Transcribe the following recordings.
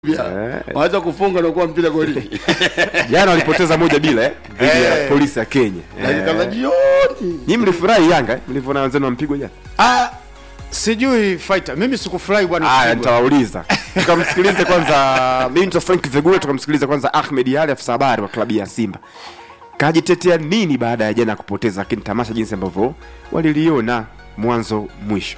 Yeah. Waweza kufunga na kuwa mpira golini. Jana walipoteza moja bila eh, dhidi ya Eh. polisi ya Kenya. Dakika za Eh. jioni. Nyinyi mlifurahi Yanga eh? mlivyoona wenzenu wampigwa jana? Ah, sijui fighter. Mimi sikufurahi bwana. Haya, kupigwa. nitawauliza. Tukamsikilize kwanza Minto Frank Vegule, tukamsikilize kwanza Ahmed Ali, afisa habari wa klabu ya Simba. Kajitetea nini baada ya jana kupoteza, lakini tamasha jinsi ambavyo waliliona mwanzo mwisho.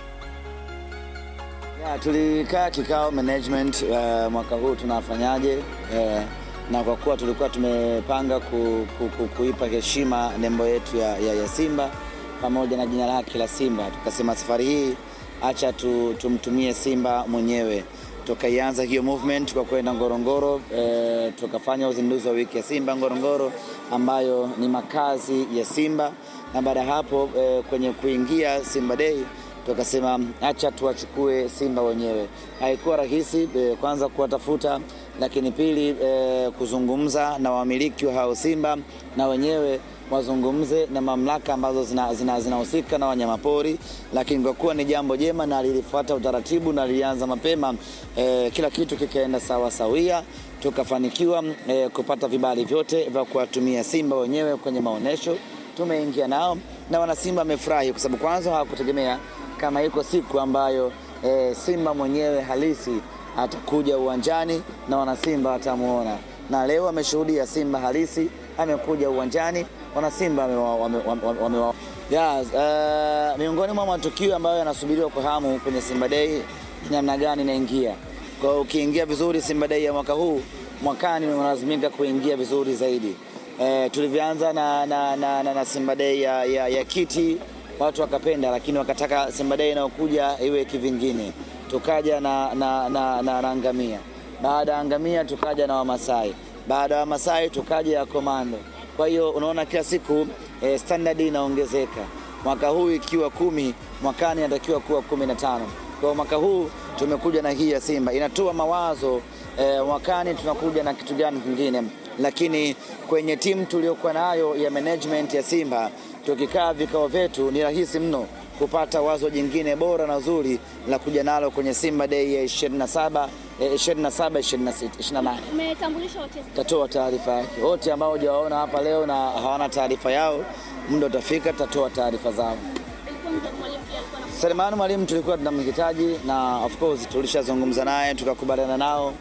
Ya, tulikaa kikao management uh, mwaka huu tunafanyaje uh, na kwa kuwa tulikuwa tumepanga ku, ku, ku, kuipa heshima nembo yetu ya, ya, ya Simba pamoja na jina lake la Simba, tukasema safari hii acha tu, tumtumie Simba mwenyewe. Tukaianza hiyo movement kwa kwenda Ngorongoro eh, tukafanya uzinduzi wa wiki ya Simba Ngorongoro ambayo ni makazi ya Simba, na baada ya hapo eh, kwenye kuingia Simba Day tukasema acha tuwachukue Simba wenyewe. Haikuwa rahisi eh, kwanza kuwatafuta, lakini pili eh, kuzungumza na wamiliki wa hao Simba na wenyewe wazungumze na mamlaka ambazo zinahusika zina, zina na wanyamapori, lakini kwa kuwa ni jambo jema na lilifuata utaratibu na lilianza mapema eh, kila kitu kikaenda sawa sawia, tukafanikiwa eh, kupata vibali vyote vya kuwatumia Simba wenyewe kwenye maonyesho. Tumeingia nao na wanasimba wamefurahi kwa sababu kwanza hawakutegemea kama iko siku ambayo e, Simba mwenyewe halisi atakuja uwanjani na wanasimba watamuona, na leo ameshuhudia Simba halisi amekuja uwanjani, wanasimba wamewa- wame- wame- wamewa- yes, uh, miongoni mwa matukio ambayo yanasubiriwa kwa hamu kwenye Simba Day namna gani inaingia kwa hiyo ukiingia vizuri Simba Day ya mwaka huu, mwakani unalazimika kuingia vizuri zaidi. E, tulivyoanza na, na, na, na, na Simba Day ya, ya, ya kiti watu wakapenda, lakini wakataka Simba Day inayokuja iwe kivingine. Tukaja na, na, na, na, na ngamia, baada ya ngamia tukaja na Wamasai, baada ya Wamasai tukaja ya komando. Kwa hiyo unaona kila siku e, standard inaongezeka. Mwaka huu ikiwa kumi, mwakani inatakiwa kuwa kumi na tano. Kwa hiyo mwaka huu tumekuja na hii ya Simba inatoa mawazo eh, mwakani tunakuja na kitu gani kingine, lakini kwenye timu tuliokuwa nayo ya management ya Simba tukikaa vikao vyetu ni rahisi mno kupata wazo jingine bora na zuri la kuja nalo kwenye Simba Day ya 27 eh, 27 26 28 Umetambulisha wachezaji tatoa taarifa yake. Wote ambao hujawaona hapa leo na hawana taarifa yao, muda utafika, tutatoa taarifa zao. ilikuwa mtu mwalimu pia alikuwa na Selemani Mwalimu tulikuwa tunamhitaji na of course tulishazungumza naye tukakubaliana nao,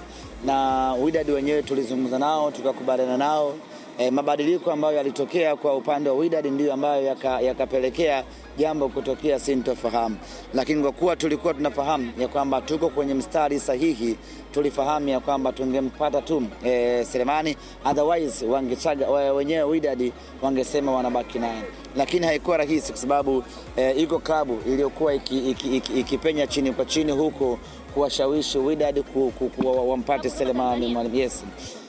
na Wydad wenyewe tulizungumza nao tukakubaliana nao. E, mabadiliko ambayo yalitokea kwa upande wa Wydad ndiyo ambayo yaka- yakapelekea jambo kutokea sintofahamu, lakini kwa kuwa tulikuwa tunafahamu ya kwamba tuko kwenye mstari sahihi, tulifahamu ya kwamba tungempata tu e, Selemani, otherwise wangechaga we- wenyewe Wydad wangesema wanabaki naye lakini haikuwa rahisi kwa sababu eh, iko klabu iliyokuwa ikipenya iki, iki, ikipenya chini kwa chini huko kuwashawishi Wydad ku, ku, ku, wa- wampate Selemani Mwalimu. Yes.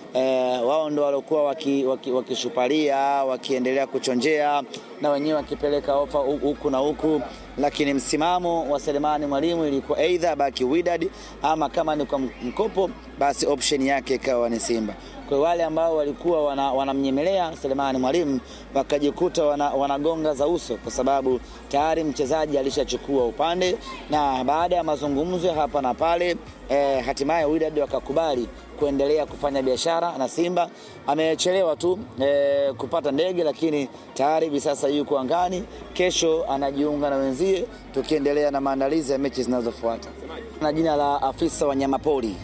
Eh, wao ndo waliokuwa wakishupalia waki, wakishupalia, wakiendelea kuchonjea na wenyewe wakipeleka ofa hu- huku na huku, lakini msimamo wa Selemani Mwalimu ilikuwa aidha baki Wydad ama kama ni kwa mkopo basi option yake ikawa ni Simba. Kwa hiyo wale ambao walikuwa wana- wanamnyemelea Selemani Mwalimu wakajikuta wana, wanagonga za uso, kwa sababu tayari mchezaji alishachukua upande, na baada ya mazungumzo ya hapa na pale eh, hatimaye Wydad wakakubali kuendelea kufanya biashara na Simba. Amechelewa tu eh, kupata ndege, lakini tayari hivi sasa yuko angani. Kesho anajiunga na wenzie, tukiendelea na maandalizi ya mechi zinazofuata. Na jina la afisa wanyamapori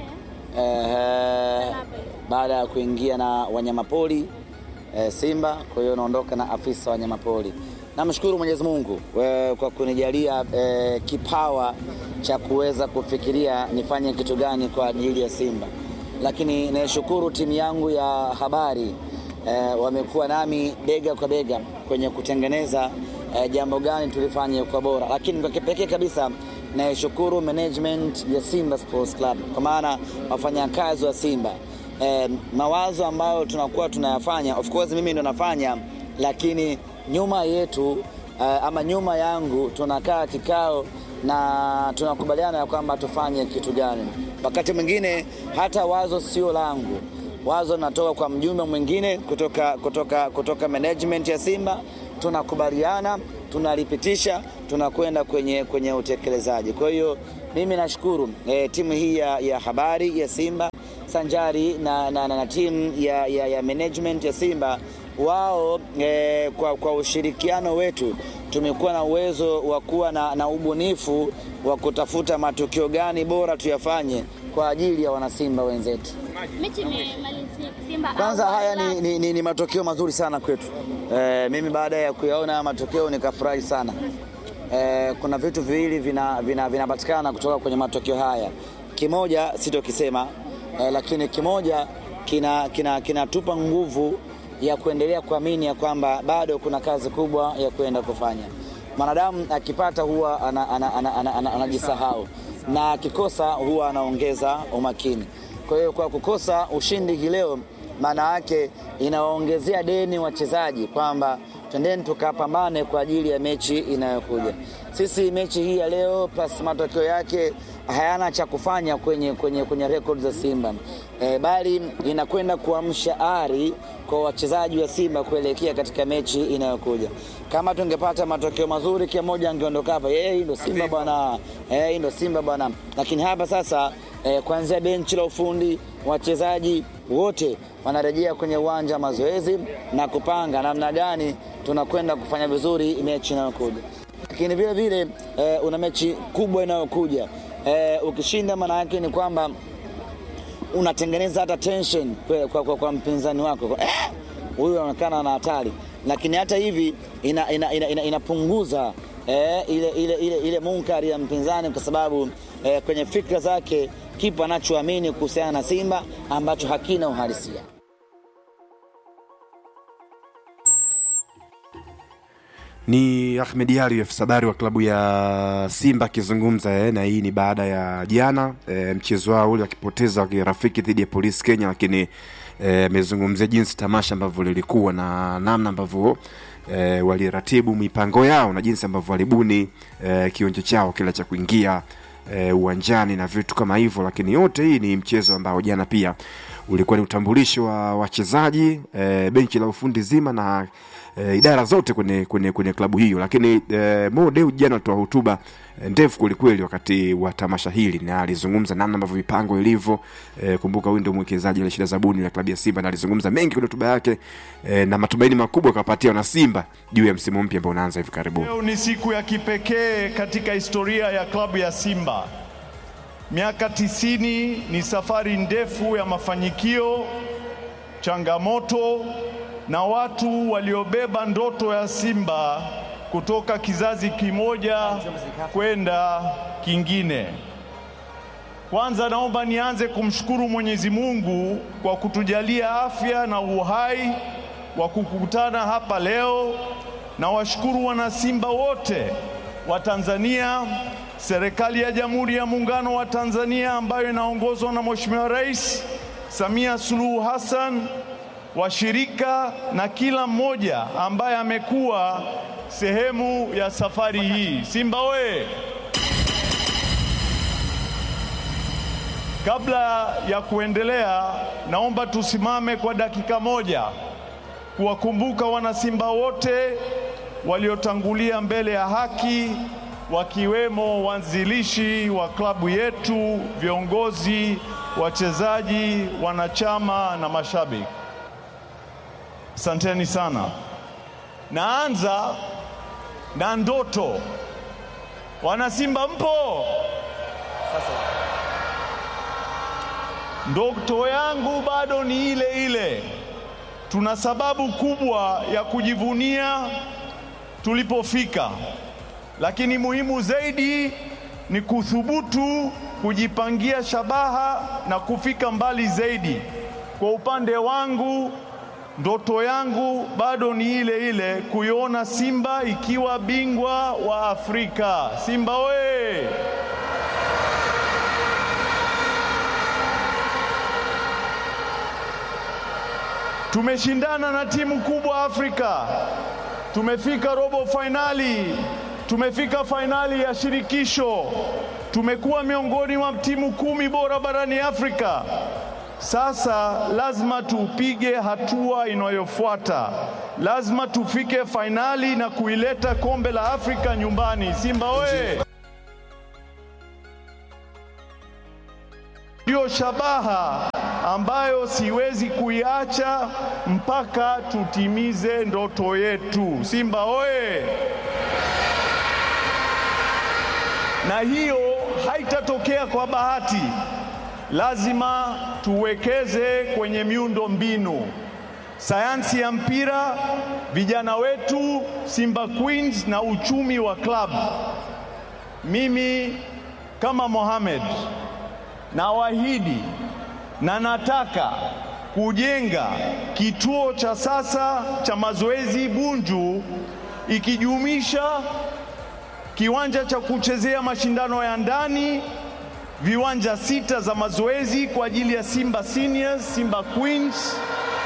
eh, baada ya kuingia na wanyamapori eh, Simba. Kwa hiyo naondoka na afisa wanyamapori. Namshukuru Mwenyezi Mungu eh, kwa kunijalia eh, kipawa cha kuweza kufikiria nifanye kitu gani kwa ajili ya Simba, lakini naishukuru timu yangu ya habari eh, wamekuwa nami bega kwa bega kwenye kutengeneza eh, jambo gani tulifanye kwa bora, lakini kwa kipekee kabisa naishukuru management ya Simba Sports Club kwa maana wafanyakazi wa Simba eh, mawazo ambayo tunakuwa tunayafanya, of course mimi ndo nafanya, lakini nyuma yetu eh, ama nyuma yangu tunakaa kikao na tunakubaliana ya kwamba tufanye kitu gani. Wakati mwingine hata wazo sio langu, wazo natoka kwa mjumbe mwingine kutoka, kutoka, kutoka management ya Simba, tunakubaliana tunalipitisha, tunakwenda kwenye, kwenye utekelezaji. Kwa hiyo mimi nashukuru eh, timu hii ya, ya habari ya Simba sanjari na, na, na, na timu ya, ya, ya management ya Simba wao eh, kwa, kwa ushirikiano wetu tumekuwa na uwezo wa kuwa na, na ubunifu wa kutafuta matukio gani bora tuyafanye kwa ajili ya wanasimba wenzetu. Mechi imemalizika Simba Kwanza au haya ni, Yanga. ni, ni, ni matokeo mazuri sana kwetu. E, mimi baada ya kuyaona haya matokeo nikafurahi sana. E, kuna vitu viwili vinapatikana vina, vinapatikana kutoka kwenye matokeo haya. Kimoja sitokisema e, lakini kimoja kinatupa kina, kinatupa nguvu ya kuendelea kuamini ya kwamba bado kuna kazi kubwa ya kwenda kufanya. Mwanadamu akipata huwa anajisahau ana, ana, ana, ana, anajisahau. na akikosa huwa anaongeza umakini. Kwa hiyo kwa kukosa ushindi hii leo, maana yake inawaongezea deni wachezaji kwamba twendeni tukapambane kwa ajili ya mechi inayokuja. Sisi mechi hii ya leo plus matokeo yake hayana cha kufanya kwenye, kwenye, kwenye rekodi za Simba e, bali inakwenda kuamsha ari kwa wachezaji wa Simba kuelekea katika mechi inayokuja. Kama tungepata matokeo mazuri, kila mmoja angeondoka hapa, eh, hii ndo Simba bwana, eh, hii ndo Simba bwana. Lakini hapa sasa eh, kuanzia benchi la ufundi, wachezaji wote wanarejea kwenye uwanja wa mazoezi na kupanga namna gani tunakwenda kufanya vizuri mechi inayokuja. Lakini vile vile eh, una mechi kubwa inayokuja eh, ukishinda maana yake ni kwamba unatengeneza hata tension kwa, kwa, kwa, kwa mpinzani wako Kwa, eh, huyu anaonekana ana hatari, lakini hata hivi inapunguza ina, ina, ina, inapunguza, eh, ile, ile, ile, ile munkari ya mpinzani kwa sababu eh, kwenye fikra zake kipo anachoamini kuhusiana na Simba ambacho hakina uhalisia. ni Ahmed Ali afisa habari wa klabu ya Simba akizungumza eh, na hii ni baada ya jana eh, mchezo wao ule wakipoteza wa kirafiki dhidi ya Polisi Kenya, lakini amezungumzia eh, jinsi tamasha ambavyo lilikuwa na namna ambavyo eh, waliratibu mipango yao na jinsi ambavyo walibuni eh, kionjo chao kila cha kuingia eh, uwanjani na vitu kama hivyo, lakini yote hii ni mchezo ambao jana pia ulikuwa ni utambulisho wa wachezaji eh, benchi la ufundi zima na e, idara zote kwenye, kwenye, kwenye klabu hiyo lakini e, Mo Dewji jana alitoa hotuba e, ndefu kwelikweli wakati wa tamasha hili na alizungumza namna ambavyo mipango ilivyo e, kumbuka huyu ndio mwekezaji ile shida zabuni la klabu ya Simba na alizungumza mengi kwenye hotuba yake e, na matumaini makubwa akapatia na Simba juu ya msimu mpya ambao unaanza hivi karibuni Leo ni siku ya kipekee katika historia ya klabu ya Simba. Miaka tisini ni safari ndefu ya mafanikio, changamoto na watu waliobeba ndoto ya Simba kutoka kizazi kimoja kwenda kingine. Kwanza naomba nianze kumshukuru Mwenyezi Mungu kwa kutujalia afya na uhai wa kukutana hapa leo na washukuru wanasimba wote wa Tanzania, serikali ya Jamhuri ya Muungano wa Tanzania ambayo inaongozwa na Mheshimiwa Rais Samia Suluhu Hassan, washirika na kila mmoja ambaye amekuwa sehemu ya safari hii. Simba we! Kabla ya kuendelea, naomba tusimame kwa dakika moja kuwakumbuka wanasimba wote waliotangulia mbele ya haki wakiwemo waanzilishi wa klabu yetu, viongozi, wachezaji, wanachama na mashabiki. Asanteni sana. Naanza na ndoto. Wanasimba mpo? Ndoto yangu bado ni ile ile. Tuna sababu kubwa ya kujivunia tulipofika, lakini muhimu zaidi ni kuthubutu kujipangia shabaha na kufika mbali zaidi. Kwa upande wangu, ndoto yangu bado ni ile ile, kuiona Simba ikiwa bingwa wa Afrika. Simba we! Tumeshindana na timu kubwa Afrika, tumefika robo fainali, tumefika fainali ya shirikisho, tumekuwa miongoni mwa timu kumi bora barani Afrika. Sasa lazima tupige hatua inayofuata, lazima tufike fainali na kuileta kombe la Afrika nyumbani. Simba we! ndio shabaha ambayo siwezi kuiacha mpaka tutimize ndoto yetu. Simba oye! Na hiyo haitatokea kwa bahati, lazima tuwekeze kwenye miundo mbinu, sayansi ya mpira, vijana wetu Simba Queens na uchumi wa klabu. Mimi kama Mohamed nawaahidi na nataka kujenga kituo cha sasa cha mazoezi Bunju ikijumuisha kiwanja cha kuchezea mashindano ya ndani, viwanja sita za mazoezi kwa ajili ya Simba Seniors, Simba Queens,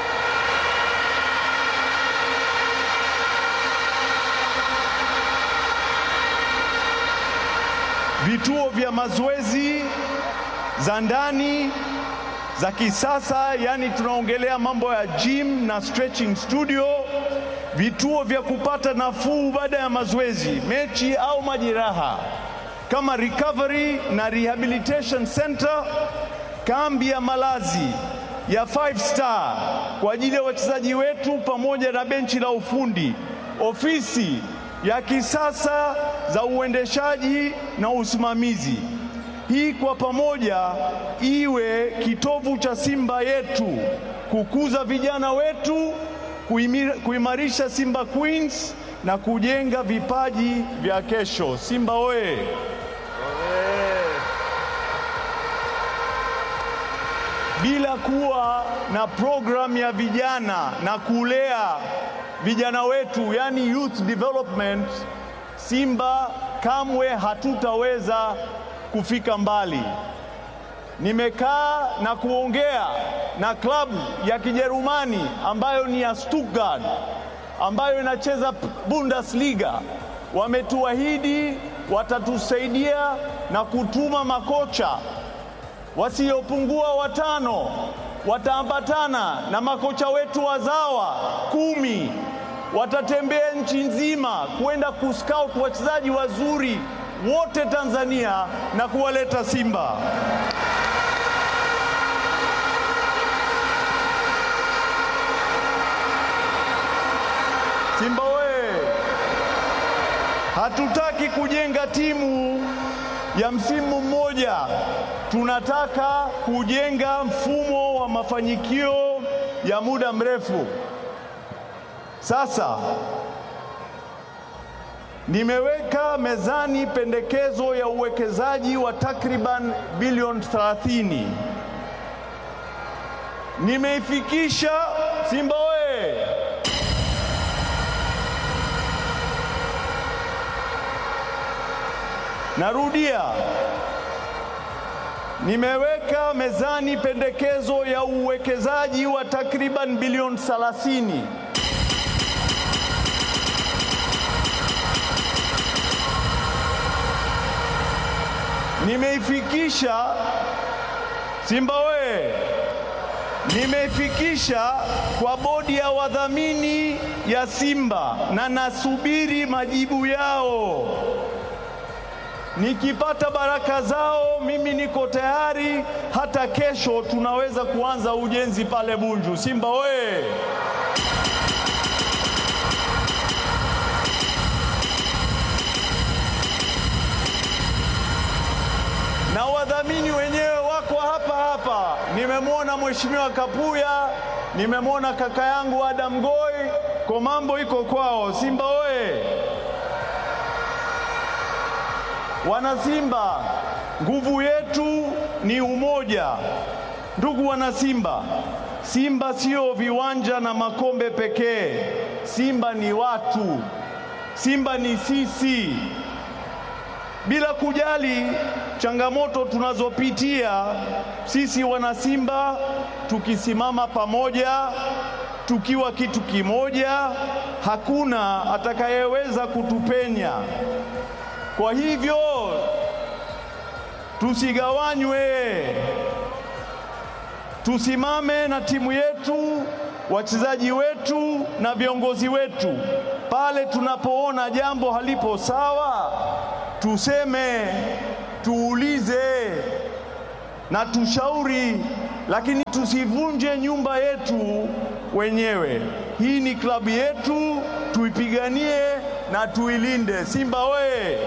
vituo vya mazoezi za ndani za kisasa, yani tunaongelea mambo ya gym na stretching studio, vituo vya kupata nafuu baada ya mazoezi, mechi au majeraha kama recovery na rehabilitation center, kambi ya malazi ya five star kwa ajili ya wachezaji wetu pamoja na benchi la ufundi, ofisi ya kisasa za uendeshaji na usimamizi. Hii kwa pamoja iwe kitovu cha Simba yetu, kukuza vijana wetu, kuimira- kuimarisha Simba Queens na kujenga vipaji vya kesho. Simba oye! Bila kuwa na programu ya vijana na kulea vijana wetu, yani youth development, Simba kamwe hatutaweza kufika mbali. Nimekaa na kuongea na klabu ya Kijerumani ambayo ni ya Stuttgart ambayo inacheza Bundesliga. Wametuahidi watatusaidia na kutuma makocha wasiopungua watano, wataambatana na makocha wetu wazawa kumi, watatembea nchi nzima kwenda kuscout wachezaji wazuri wote Tanzania na kuwaleta Simba. Simba we, hatutaki kujenga timu ya msimu mmoja, tunataka kujenga mfumo wa mafanikio ya muda mrefu. Sasa nimeweka mezani pendekezo ya uwekezaji wa takriban bilioni 30. Nimeifikisha Simba we Narudia, nimeweka mezani pendekezo ya uwekezaji wa takriban bilioni 30. Nimeifikisha Simba we, nimeifikisha kwa bodi ya wadhamini ya Simba na nasubiri majibu yao. Nikipata baraka zao, mimi niko tayari. Hata kesho tunaweza kuanza ujenzi pale Bunju. Simba we! Na wadhamini wenyewe wako hapa hapa. Nimemwona Mheshimiwa Kapuya, nimemwona kaka yangu Adam Goi, kwa mambo iko kwao. Simba we! Wanasimba, nguvu yetu ni umoja. Ndugu wanasimba, Simba sio viwanja na makombe pekee. Simba ni watu, Simba ni sisi. Bila kujali changamoto tunazopitia, sisi wanasimba tukisimama pamoja, tukiwa kitu kimoja, hakuna atakayeweza kutupenya. Kwa hivyo tusigawanywe, tusimame na timu yetu, wachezaji wetu na viongozi wetu. Pale tunapoona jambo halipo sawa, tuseme, tuulize, na tushauri, lakini tusivunje nyumba yetu wenyewe. Hii ni klabu yetu, tuipiganie na tuilinde. Simba oye!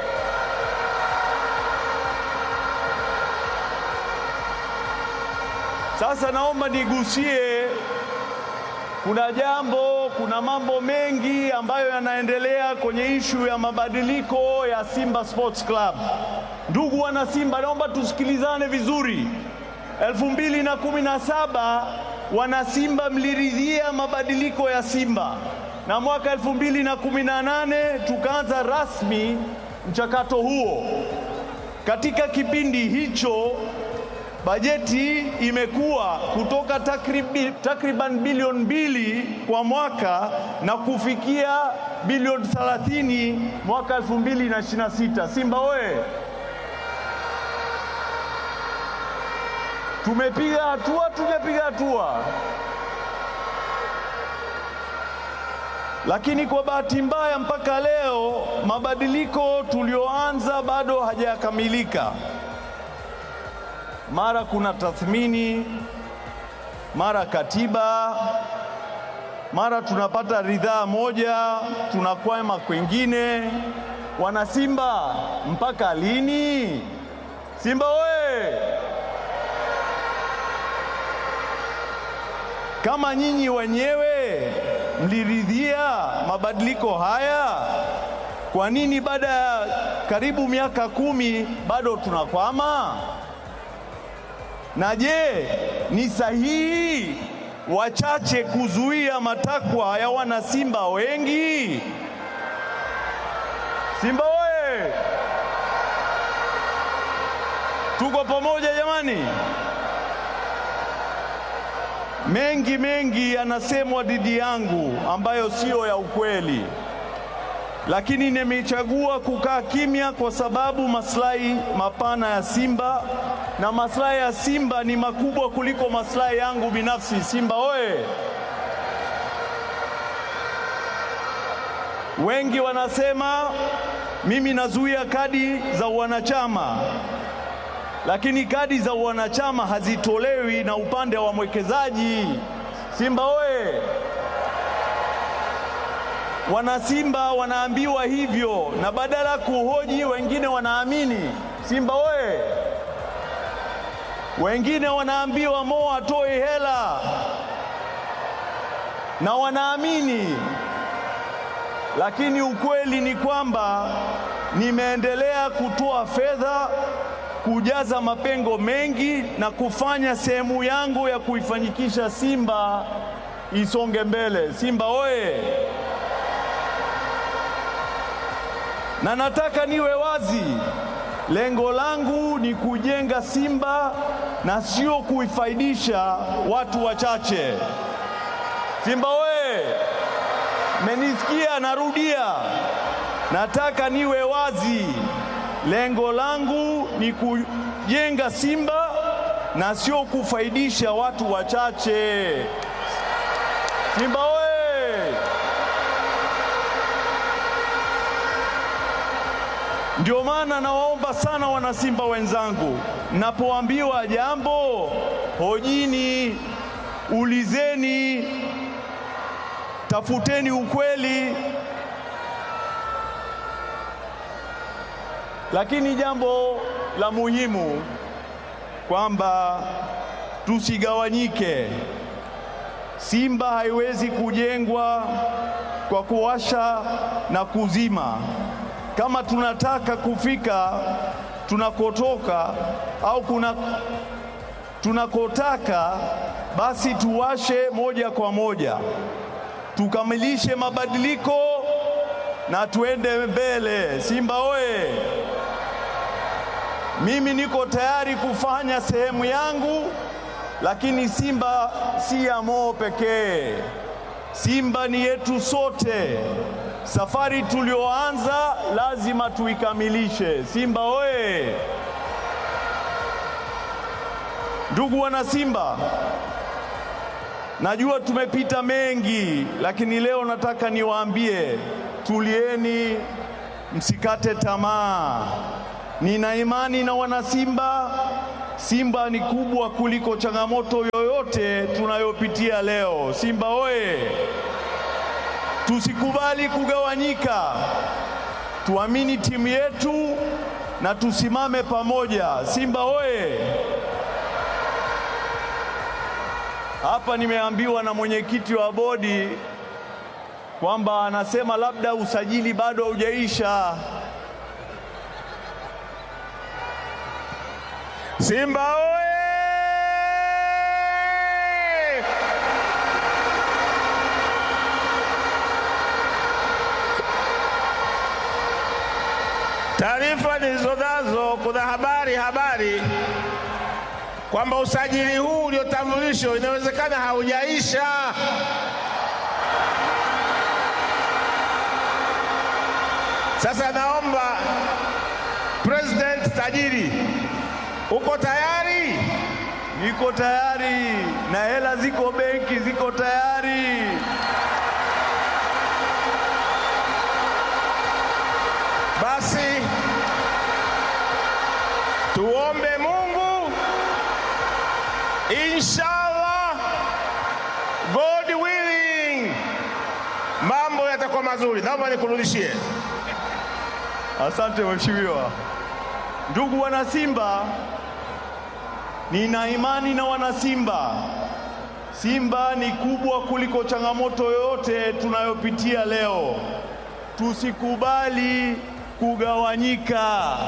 Sasa naomba nigusie, kuna jambo, kuna mambo mengi ambayo yanaendelea kwenye ishu ya mabadiliko ya Simba Sports Club. Ndugu wana Simba, naomba tusikilizane vizuri. elfu mbili na kumi na saba wana Simba mliridhia mabadiliko ya Simba, na mwaka elfu mbili na kumi na nane tukaanza rasmi mchakato huo. Katika kipindi hicho bajeti imekuwa kutoka takribi, takriban bilioni mbili kwa mwaka na kufikia bilioni 30 mwaka 2026. Simba oye! Tumepiga hatua, tumepiga hatua, lakini kwa bahati mbaya mpaka leo mabadiliko tulioanza bado hajakamilika mara kuna tathmini, mara katiba, mara tunapata ridhaa moja, tunakwama kwengine. Wana Simba, mpaka lini? Simba oye! Kama nyinyi wenyewe mliridhia mabadiliko haya, kwa nini baada ya karibu miaka kumi bado tunakwama? Na je, ni sahihi wachache kuzuia matakwa ya wana Simba wengi? Simba oye! Tuko pamoja jamani. Mengi mengi yanasemwa dhidi yangu ambayo siyo ya ukweli, lakini nimechagua kukaa kimya kwa sababu maslahi mapana ya Simba na maslahi ya Simba ni makubwa kuliko maslahi yangu binafsi. Simba oye! Wengi wanasema mimi nazuia kadi za wanachama, lakini kadi za wanachama hazitolewi na upande wa mwekezaji. Simba oye! Wanasimba wanaambiwa hivyo, na badala ya kuhoji wengine wanaamini. Simba oye! Wengine wanaambiwa Mo atoe hela na wanaamini, lakini ukweli ni kwamba nimeendelea kutoa fedha kujaza mapengo mengi na kufanya sehemu yangu ya kuifanyikisha Simba isonge mbele. Simba oye! Na nataka niwe wazi, lengo langu ni kujenga Simba na sio kuifaidisha watu wachache. Simba oye! Menisikia? Narudia, nataka niwe wazi, lengo langu ni kujenga Simba na sio kufaidisha watu wachache. Simba oye! Ndio maana nawaomba sana wanasimba wenzangu, mnapoambiwa jambo hojini, ulizeni, tafuteni ukweli. Lakini jambo la muhimu kwamba tusigawanyike. Simba haiwezi kujengwa kwa kuwasha na kuzima. Kama tunataka kufika tunakotoka au kuna tunakotaka, basi tuwashe moja kwa moja, tukamilishe mabadiliko na tuende mbele. Simba oye! Mimi niko tayari kufanya sehemu yangu, lakini Simba si ya Mo pekee. Simba ni yetu sote. Safari tulioanza lazima tuikamilishe. Simba oye! Ndugu wana Simba, najua tumepita mengi, lakini leo nataka niwaambie, tulieni, msikate tamaa. Nina imani na wana Simba Simba ni kubwa kuliko changamoto yoyote tunayopitia leo. Simba oye! Tusikubali kugawanyika, tuamini timu yetu na tusimame pamoja. Simba oye! Hapa nimeambiwa na mwenyekiti wa bodi kwamba anasema labda usajili bado haujaisha. Simba oye! Taarifa nilizonazo, kuna habari habari kwamba usajili huu uliotambulishwa inawezekana haujaisha. Sasa naomba President tajiri, uko tayari? Niko tayari na hela ziko benki, ziko tayari. Basi tuombe Mungu, inshallah, God willing, mambo yatakuwa mazuri. Naomba nikurudishie. Asante mheshimiwa. Ndugu wanasimba, nina imani na wanasimba. Simba ni kubwa kuliko changamoto yoyote tunayopitia leo. Tusikubali kugawanyika,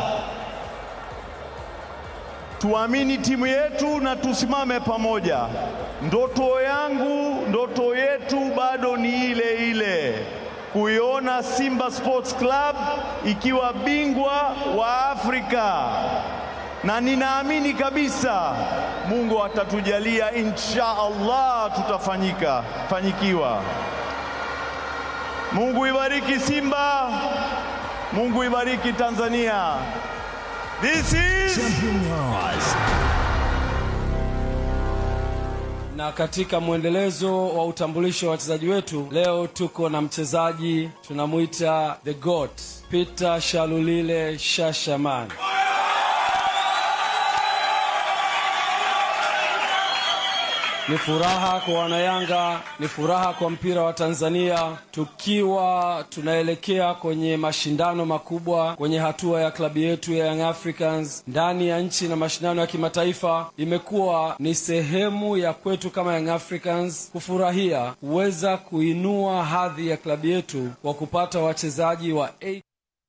tuamini timu yetu na tusimame pamoja. Ndoto yangu, ndoto yetu bado ni ile ile, kuiona Simba Sports Club ikiwa bingwa wa Afrika, na ninaamini kabisa Mungu atatujalia, insha Allah tutafanyika fanyikiwa. Mungu ibariki Simba, Mungu ibariki Tanzania. This is Na katika mwendelezo wa utambulisho wa wachezaji wetu, leo tuko na mchezaji tunamwita the goat Peter Shalulile Shashaman. Ni furaha kwa wanayanga, ni furaha kwa mpira wa Tanzania, tukiwa tunaelekea kwenye mashindano makubwa kwenye hatua ya klabu yetu ya Young Africans ndani ya nchi na mashindano ya kimataifa. Imekuwa ni sehemu ya kwetu kama Young Africans kufurahia kuweza kuinua hadhi ya klabu yetu kwa kupata wachezaji wa A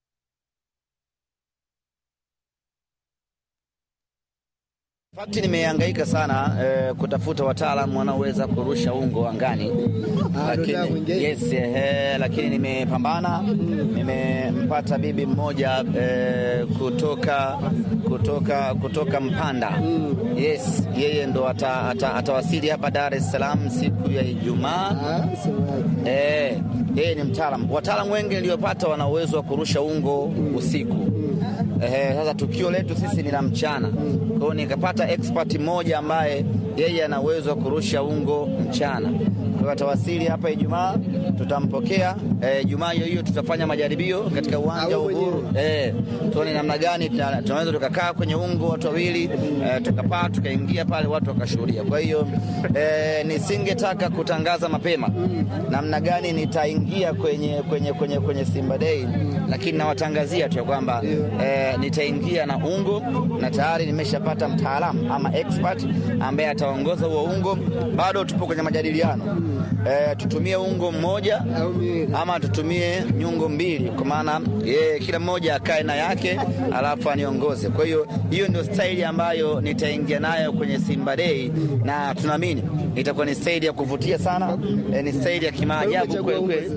Fakti nimehangaika sana eh, kutafuta wataalamu wanaoweza kurusha ungo angani, lakini yes, eh, lakini nimepambana, nimempata bibi mmoja eh, kutoka kutoka kutoka Mpanda. Yes, yeye ndo ata, ata, atawasili hapa Dar es Salaam siku ya Ijumaa. Eh, yeye ni mtaalamu. Wataalamu wengi niliyopata wana uwezo wa kurusha ungo usiku. Eh, sasa tukio letu sisi ni la mchana, kwa hiyo nikapata expert mmoja ambaye yeye ana uwezo wa kurusha ungo mchana. Kwa hiyo atawasili hapa Ijumaa, tutampokea eh, Ijumaa hiyo hiyo tutafanya majaribio katika uwanja wa Uhuru eh, tuone namna gani tuna- tunaweza tukakaa kwenye ungo watu wawili eh, tukapaa tukaingia pale watu wakashuhudia. Kwa hiyo eh, nisingetaka kutangaza mapema namna gani nitaingia kwenye, kwenye, kwenye, kwenye Simba Day, lakini nawatangazia tu ya kwamba eh, nitaingia na ungo na tayari nimeshapata mtaalamu ama expert ambaye ataongoza huo ungo. Bado tupo kwenye majadiliano eh, tutumie ungo mmoja ama tutumie nyungo mbili, kwa maana yeye kila mmoja akae na yake alafu aniongoze. Kwa hiyo hiyo ndio staili ambayo nitaingia nayo kwenye Simba Day, na tunaamini itakuwa ni staili ya kuvutia sana, eh, ni staili ya kimaajabu kweli kweli.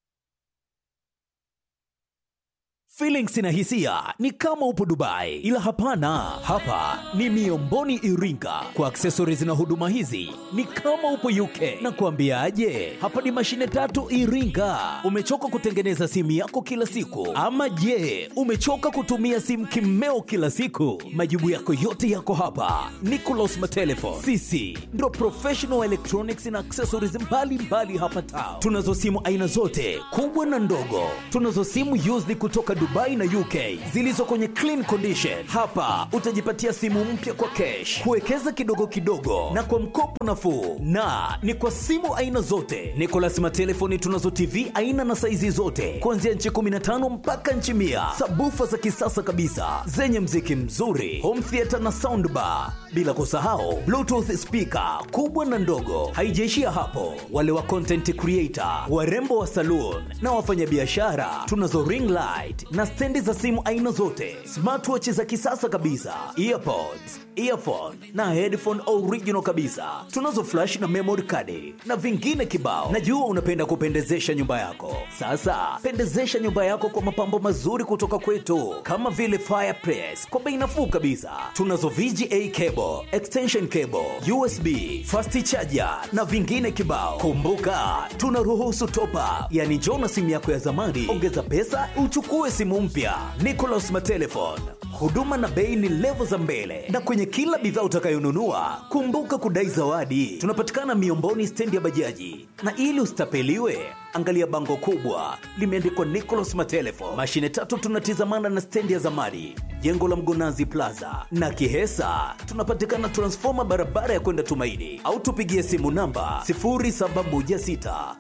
Feelings na hisia ni kama upo Dubai, ila hapana, hapa ni Miomboni Iringa. Kwa accessories na huduma hizi ni kama upo UK. Na kuambiaje, hapa ni mashine tatu Iringa. Umechoka kutengeneza simu yako kila siku, ama je, umechoka kutumia simu kimeo kila siku? Majibu yako yote yako hapa. Nicolas Matelefon, sisi ndo professional electronics na accessories mbalimbali hapa town. Tunazo simu aina zote kubwa na ndogo, tunazo simu used kutoka Dubai na UK zilizo kwenye clean condition. Hapa utajipatia simu mpya kwa cash, kuwekeza kidogo kidogo na kwa mkopo nafuu, na ni kwa simu aina zote. Nicolas Matelefoni tunazo TV aina na saizi zote kuanzia nchi 15 mpaka nchi mia, sabufa za kisasa kabisa zenye mziki mzuri, home theater na soundbar, bila kusahau bluetooth speaker kubwa na ndogo. Haijaishia hapo, wale wa content creator, warembo wa saloon na wafanyabiashara, tunazo ring light na stendi za simu aina zote, smartwatch za kisasa kabisa, earpods, earphone na headphone original kabisa. Tunazo flash na memory card na vingine kibao. Najua unapenda kupendezesha nyumba yako. Sasa pendezesha nyumba yako kwa mapambo mazuri kutoka kwetu, kama vile fireplace kwa bei nafuu kabisa. Tunazo VGA cable, extension cable, USB, fast charger na vingine kibao. Kumbuka tunaruhusu top up, yani njoo na simu yako ya zamani, ongeza pesa uchukue simu mpya. Nicolas Matelefon, huduma na bei ni levo za mbele, na kwenye kila bidhaa utakayonunua kumbuka kudai zawadi. Tunapatikana Miomboni, stendi ya bajaji, na ili usitapeliwe angalia bango kubwa limeandikwa Nicolas Matelefon. Mashine tatu tunatizamana na stendi ya zamani, jengo la Mgonazi Plaza na Kihesa. Tunapatikana transfoma barabara ya kwenda Tumaini, au tupigie simu namba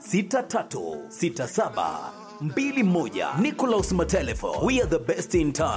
0716636721. Nicolas Matelefon, we are the best in town.